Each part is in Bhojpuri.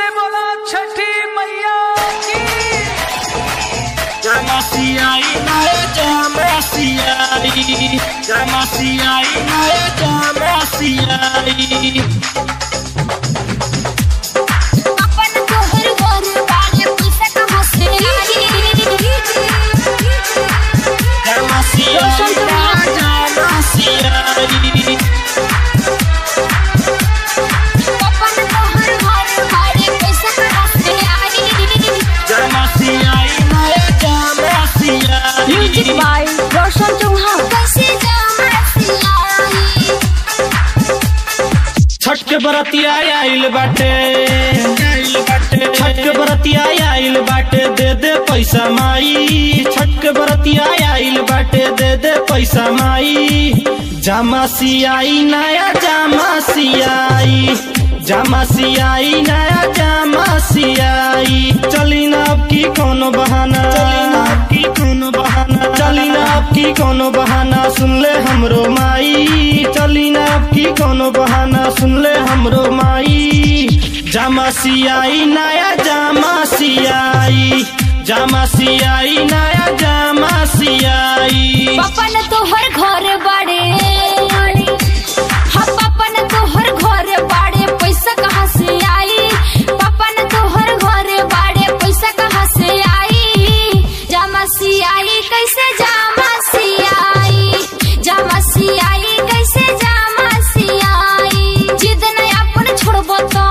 से बोला छठी मैया की Jamasiai nae jamasiai Jamasiai nae jamasiai अपन तोहर घर वाले पैसा कहाँ से आई Jamasiai nae jamasiai अपन तोहर घर वाले पैसा कहाँ से आई Jamasiai nae jamasiai music by Roshan Chauhan कैसे जामासियाई छठ के बरतिया आइल बाटे छठ के बरतिया आइल बाटे दे दे पैसा माई छठ के बरतिया आइल बाटे दे दे पैसा माई जामा सियाई नया जामा सियाई जामा सियाई नया जामा सियाई चली ना अब की कोनो बहाना चली ना अब की कोनो बहाना चली ना अब की कोनो बहाना सुन ले हमरो माई चली ना अब की कोनो बहाना सुन ले हमरो माई जामा सियाई नया जामा सियाई जामा सियाई नया जामा सियाई पपन तोहर घर बाड़े हाँ पपन तोहर घर बाड़े पैसा कहाँ से आई पपन तोहर घर बाड़े पैसा कहाँ से आई जामसी आई कैसे जामसी आई जामसी आई कैसे जामसी आई जिद नहीं अपन छोड़बो तो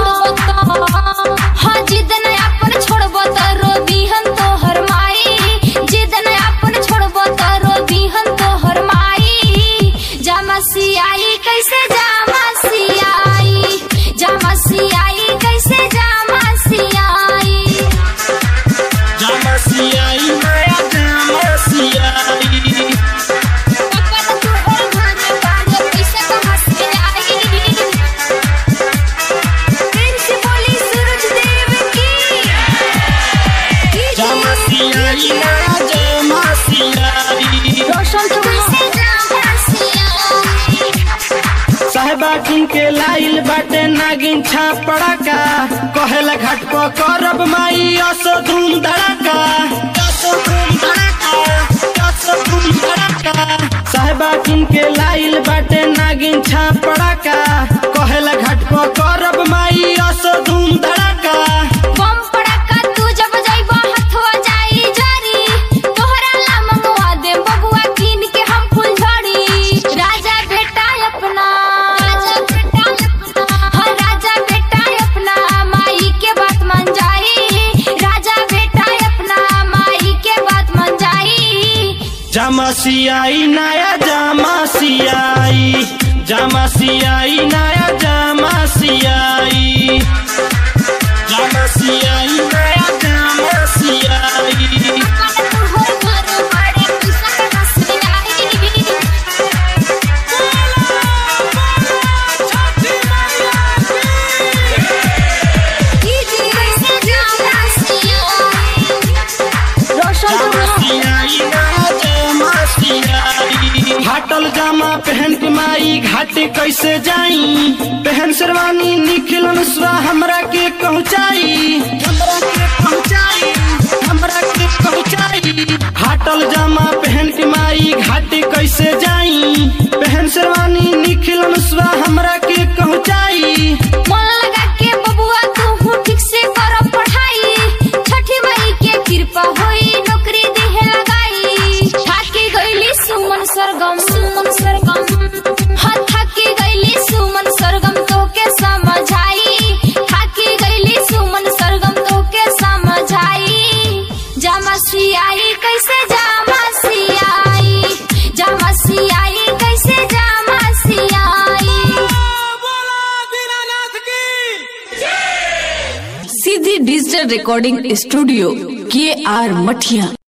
हाँ जिद नहीं अपन छोड़बो तो रोबी हम तोहर माई जिद नहीं अपन छोड़बो तो रोबी हम तोहर माई जामसी आई कैसे जामसी आई जामसी आई कैसे जामसी आई जामा सियाई नया जामा सियाई पपन तोहर घर बाड़े पैसा कहाँ से आई फिर से बोली सूरज देव की जामा सियाई नया जामा सियाई रोशन कैसे जामसी आई साहेबा किन के लाइल बाटे नागिन छापड़ा का कहेला घाट पर करब माई असो धूम धड़ाका असो धूम धड़ाका असो धूम धड़ाका साहेबा किन के लाइल बाटे नागिन छापड़ा का कहेला घाट पर करब माई असो धूम धड़ाका बम पड़का तू जब जाइबो हथवा जाई जारी तोहरा ला मंगवा दे बबुआ कीन के हम फूल झड़ी राजा बेटा अपना राजा बेटा अपना हाँ राजा बेटा अपना माई के बात मान जाई राजा बेटा अपना माई के बात मान जाई जामा सियाई नया जामा सियाई जामा सियाई नया जामा सियाई जामा सियाई नया जामा सियाई तोहर घर बाड़े पैसा कहाँ से आई फाटल जामा पहन के माई घाटे कैसे जाई पहन शेरवानी निखिलन स्वा हमरा के पहुँचाई हमरा के पहुँचाई हमरा के पहुँचाई फाटल जामा पहन के माई घाटे कैसे जाई पहन शेरवानी निखिलन स्वा हमरा के पहुँचाई मन लगा के बबुआ तू ठीक से कर पढ़ाई छठी मई के कृपा होई नौकरी देहे लगाई थाकी गईली सुमन सरगम सुमन सरगम हाँ थाकी गईली सुमन सरगम तो के समझाई थाकी गईली सुमन सरगम तो के समझाई जामसी आई कैसे जामसी आई जामसी आई कैसे जामसी आई सीधी डिजिटल रिकॉर्डिंग स्टूडियो के आर मठिया